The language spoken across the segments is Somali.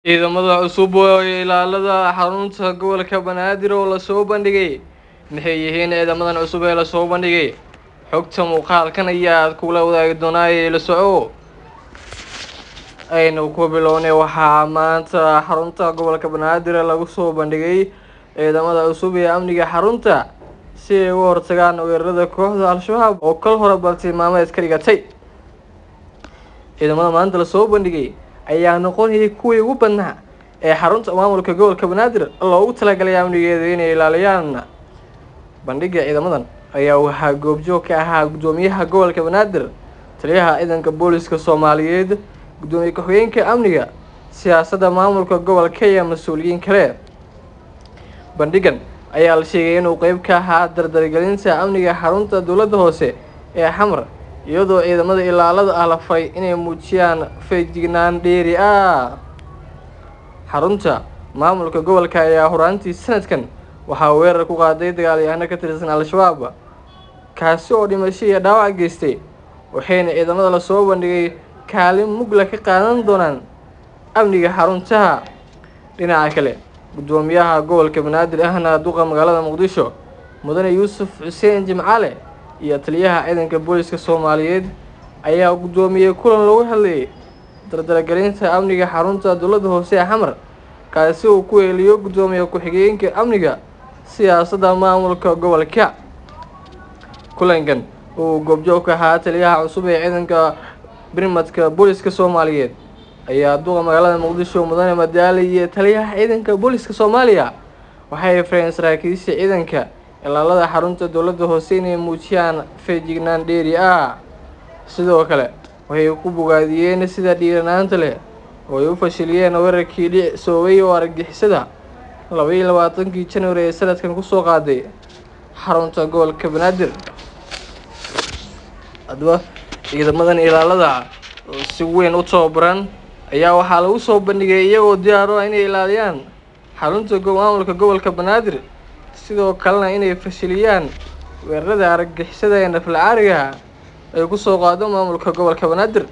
Ciidamada cusub ee ilaalada xarunta gobolka Banaadir oo lasoo bandhigay maxay yihiin ciidamadan cusub ee lasoo bandhigay xogta muuqaalkan ayaad kula wadaagi doonaa ee la soco aynu ku bilownay waxaa maanta xarunta gobolka Banaadir lagu soo bandhigay ciidamada cusub ee amniga xarunta si ay uga hortagaan weerarada kooxda Al-Shabaab oo kal hore bartilmaameed ka dhigatay ciidamada maanta lasoo bandhigay ayaa noqonayay kuwii ugu badnaa ee xarunta maamulka gobolka Banaadir loogu talagalay amnigeeda inay ilaaliyaan bandhigga ciidamadan ayaa waxaa goobjoog ka ahaa guddoomiyaha gobolka Banaadir taliyaha ciidanka booliska Soomaaliyeed guddoomiye ku-xigeenka amniga siyaasadda maamulka gobolka iyo mas-uuliyiin kale bandhiggan ayaa la sheegay inuu qeyb ka ahaa dardargelinta amniga xarunta dowladda hoose ee xamar iyadoo ciidamada ilaalada ah la faray inay muujiyaan feejignaan dheeri ah xarunta maamulka gobolka ayaa horaantii sanadkan waxaa weerar ku qaaday dagaalyahano ka tirsan al-shabaab kaasi oo dhimasho iyo dhaawac geystay waxayna ciidamada lasoo bandhigay kaalin mugla ka qaadan doonaan amniga xaruntaha dhinaca kale guddoomiyaha gobolka banaadir ahna duqa magaalada muqdisho mudane yuusuf xuseen jimcaale iyo taliyaha ciidanka booliska soomaaliyeed ayaa guddoomiyey kulan lagu hadlayay dardargelinta amniga xarunta dowladda hoose ee xamar kaasi uu ku eeliyo guddoomiye ku-xigeenka amniga siyaasadda maamulka gobolka kulankan uu goobjoog ka ahaa taliyaha cusub ee ciidanka birmadka booliska soomaaliyeed ayaa duqa magaalada muqdisho mudane madaali iyo taliyaha ciidanka booliska soomaaliya waxay fareen saraakiisha ciidanka ilaalada xarunta dowladda hoose inay muujiyaan feejignaan dheeri ah sidoo kale waxay ku bogaadiyeen sida dhiiranaanta leh oo ay u fashiliyeen weerarkii dhisoobay oo argagixisada laba iyo labaatankii january ee sanadkan kusoo qaaday xarunta gobolka banaadir haddaba ciidamadan ilaalada si weyn u tababaran ayaa waxaa lagu soo bandhigay iyagoo diyaaro ah inay ilaaliyaan xarunta maamulka gobolka banaadir sidoo kalena inay fashiliyaan weerarada argagixisada ee naflacaariga ay kusoo qaado maamulka gobolka banaadir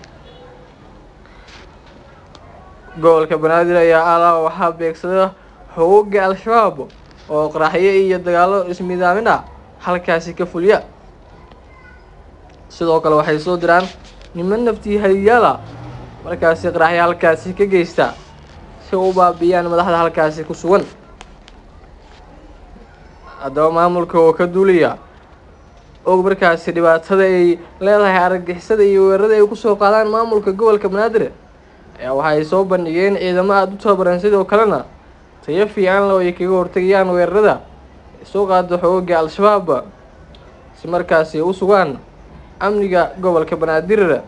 gobolka banaadir ayaa alaa waxaa beegsada xoogga al-shabaab oo qaraxyo iyo dagaallo ismidaamin ah halkaasi ka fuliya sidoo kale waxay soo diraan niman naftii haliyaala markaasi qaraxyo halkaasi ka geysta si u baabiyaan madaxda halkaasi ku sugan haddaba maamulka oo ka duulaya og markaasi dhibaatada ay leedahay argagixisada iyo weerarada ay kusoo qaadaan maamulka gobolka banaadir ayaa waxay soo bandhigeen ciidamo aada u tababaran sidoo kalena tayo fiican leh oo ay kaga hortagayaan weerarada ay soo qaado xoogga al-shabaab si markaasi u sugaan amniga gobolka banaadir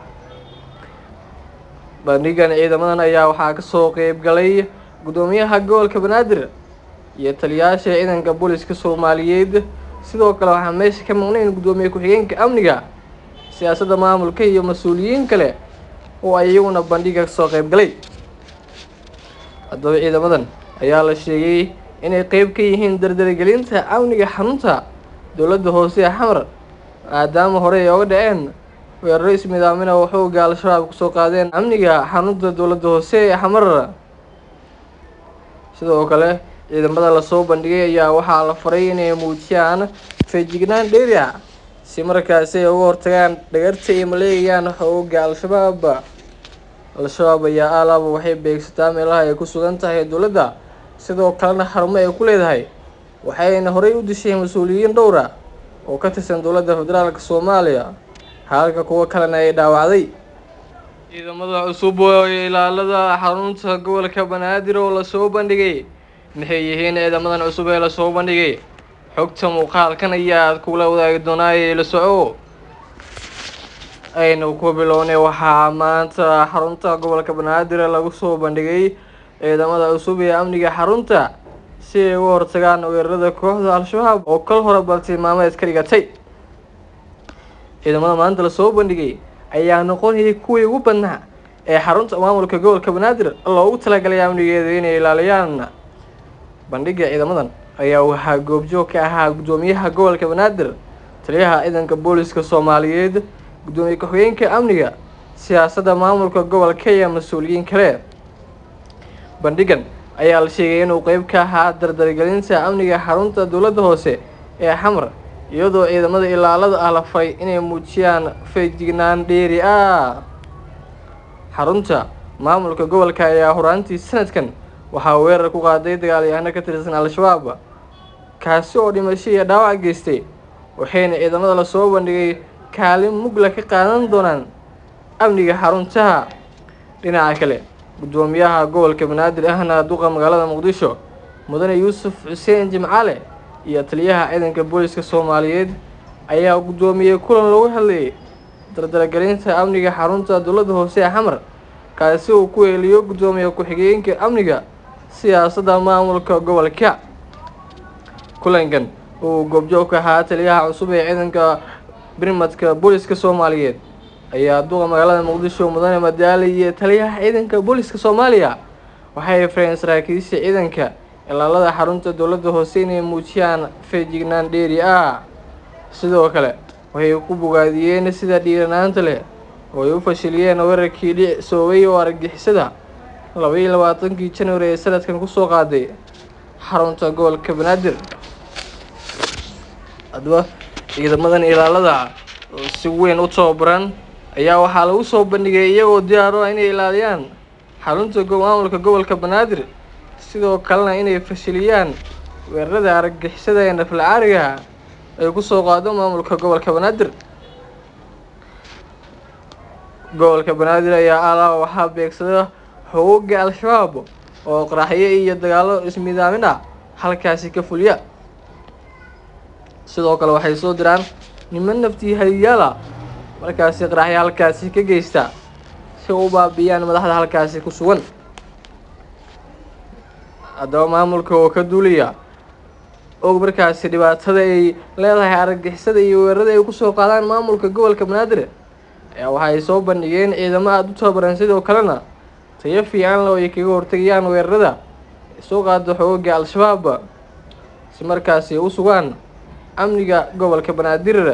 bandhigan ciidamadan ayaa waxaa kasoo qeyb galay guddoomiyaha gobolka banaadir iyo taliyayaasha ciidanka booliska soomaaliyeed sidoo kale waxaa meesha ka maqnayn guddoomiye ku-xigeenka amniga siyaasadda maamulka iyo mas-uuliyiin kale oo ay iyaguna bandhiga kasoo qeyb galay haddaba ciidamadan ayaa la sheegay inay qeyb ka yihiin dardargelinta amniga xarunta dowladda hoose ee xamar maadaama horey ay oga dhaceen weeraro ismidaamina oo xoogga al-shabaab kusoo qaadeen amniga xarunta dowladda hoose ee xamar sidoo kale ciidamada lasoo bandhigay ayaa waxaa la faray inay muujiyaan feejignaan dheeri ah si markaasi ay uga hortagaan dhagarta ay maleegayaan xoogga al-shabaab al-shabaab ayaa alaaba waxay beegsataa meelaha ay ku sugan tahay dowladda sidoo kalena xarumo ay ku leedahay waxayna horey u dishay mas-uuliyiin dhowra oo ka tirsan dowladda federaalka soomaaliya halka kuwo kalena ay dhaawacday ciidamada cusub ee ilaalada xarunta gobolka banaadir oo lasoo bandhigay maxay yihiin ciidamadan cusub ee lasoo bandhigay xogta muuqaalkan ayaad kula wadaagi doonaa ee la soco aynu ku bilownay waxaa maanta xarunta gobolka banaadir lagu soo bandhigay ciidamada cusub ee amniga xarunta si ay uga hortagaan weerarada kooxda al-shabaab oo kal hore bartilmaameed ka dhigatay ciidamada maanta lasoo bandhigay ayaa noqonayay kuwii ugu badnaa ee xarunta maamulka gobolka banaadir loogu talagalay amnigeeda inay ilaaliyaan bandhigga ciidamadan ayaa waxaa goobjoog ka ahaa guddoomiyaha gobolka banaadir taliyaha ciidanka booliska soomaaliyeed guddoomiye ku-xigeenka amniga siyaasadda maamulka gobolka iyo mas-uuliyiin kale bandhigan ayaa la sheegay inuu qeyb ka ahaa dardargelinta amniga xarunta dowladda hoose ee xamar iyadoo ciidamada ilaalada ah la faray inay muujiyaan feejignaan dheeri ah xarunta maamulka gobolka ayaa horaantii sanadkan waxaa weerar ku qaaday dagaalyahano ka tirsan al-shabaab kaasi oo dhimasho iyo dhaawac geystay waxayna ciidamada lasoo bandhigay kaalin mugla ka qaadan doonaan amniga xaruntaha dhinaca kale guddoomiyaha gobolka banaadir ahna duqa magaalada muqdisho mudane yuusuf xuseen jimcaale iyo taliyaha ciidanka booliska soomaaliyeed ayaa guddoomiyey kulan lagu hadlayay dardargelinta amniga xarunta dowladda hoose ee xamar kaasi uu ku eeliyo guddoomiye ku-xigeenka amniga siyaasadda maamulka gobolka kulankan uu goobjoog ka ahaa taliyaha cusub ee ciidanka birmadka booliska soomaaliyeed ayaa duqa magaalada muqdisho mudane madaali iyo taliyaha ciidanka booliska soomaaliya waxay fareen saraakiisha ciidanka ilaalada xarunta dowladda hoose inay muujiyaan feejignaan dheeri ah sidoo kale waxay ku bogaadiyeen sida dhiiranaanta leh oo ay u fashiliyeen weerarkii dhicsoobay oo argagixisada laba iyo labaatankii januari ee sanadkan kusoo qaaday xarunta gobolka banaadir haddaba ciidamadan ilaalada si weyn u tababaran ayaa waxaa lagu soo bandhigay iyagoo diyaaro ah inay ilaaliyaan xarunta maamulka gobolka banaadir sidoo kalena inay fashiliyaan weerarada argagixisada ee nafla caariga ay kusoo qaado maamulka gobolka banaadir gobolka banaadir ayaa alaa waxaa beegsada xooga al-shabaab oo qaraxyo iyo dagaalo ismidaamin ah halkaasi ka fuliya sidoo kale waxay soo diraan niman naftii haliyaala markaasi qaraxyo halkaasi ka geysta si u baabiyaan madaxda halkaasi ku sugan haddaba maamulka oo ka duulaya og markaasi dhibaatada ay leedahay argagixisada iyo weerarada ay kusoo qaadaan maamulka gobolka banaadir ayaa waxay soo bandhigeen ciidamo aada u tababaran sidoo kalena tayo fiican le oo ay kaga hortegayaan weerarada ay soo qaado xooga al-shabaab si markaasi u sugaan amniga gobolka banaadir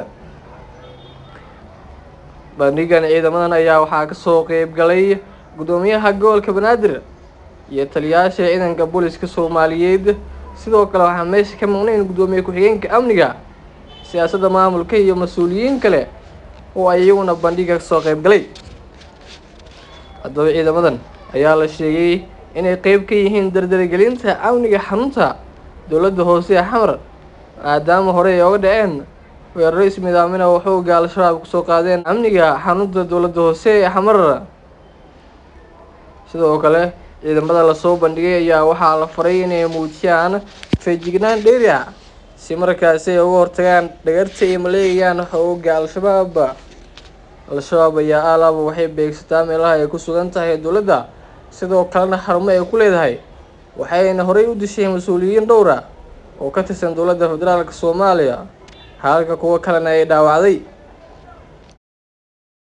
bandhigan ciidamadan ayaa waxaa kasoo qeyb galay guddoomiyaha gobolka banaadir iyo taliyayaasha ciidanka booliska soomaaliyeed sidoo kale waxaa meesha ka maqnayn guddoomiye ku-xigeenka amniga siyaasadda maamulka iyo mas-uuliyiin kale oo ay iyaguna bandhiga kasoo qeyb galay haddaba ciidamadan ayaa la sheegay inay qeyb ka yihiin dardargelinta amniga xarunta dowladda hoose ee xamar maadaama horey ay oga dhaceen weeraro ismidaamina oo xooga al-shabaab kusoo qaadeen amniga xarunta dowladda hoose ee xamar sidoo kale ciidamada lasoo bandhigay ayaa waxaa la faray inay muujiyaan feejignaan dheeri ah si markaasi ay uga hortagaan dhagarta ay maleegayaan xooga al-shabaab al-shabaab ayaa alaaba waxay beegsataa meelaha ay ku sugan tahay dowladda sidoo kalena xarumo ay ku leedahay waxayna horey u dishay mas-uuliyiin dhowra oo ka tirsan dowladda federaalk soomaaliya halka kuwo kalena ay dhaawacday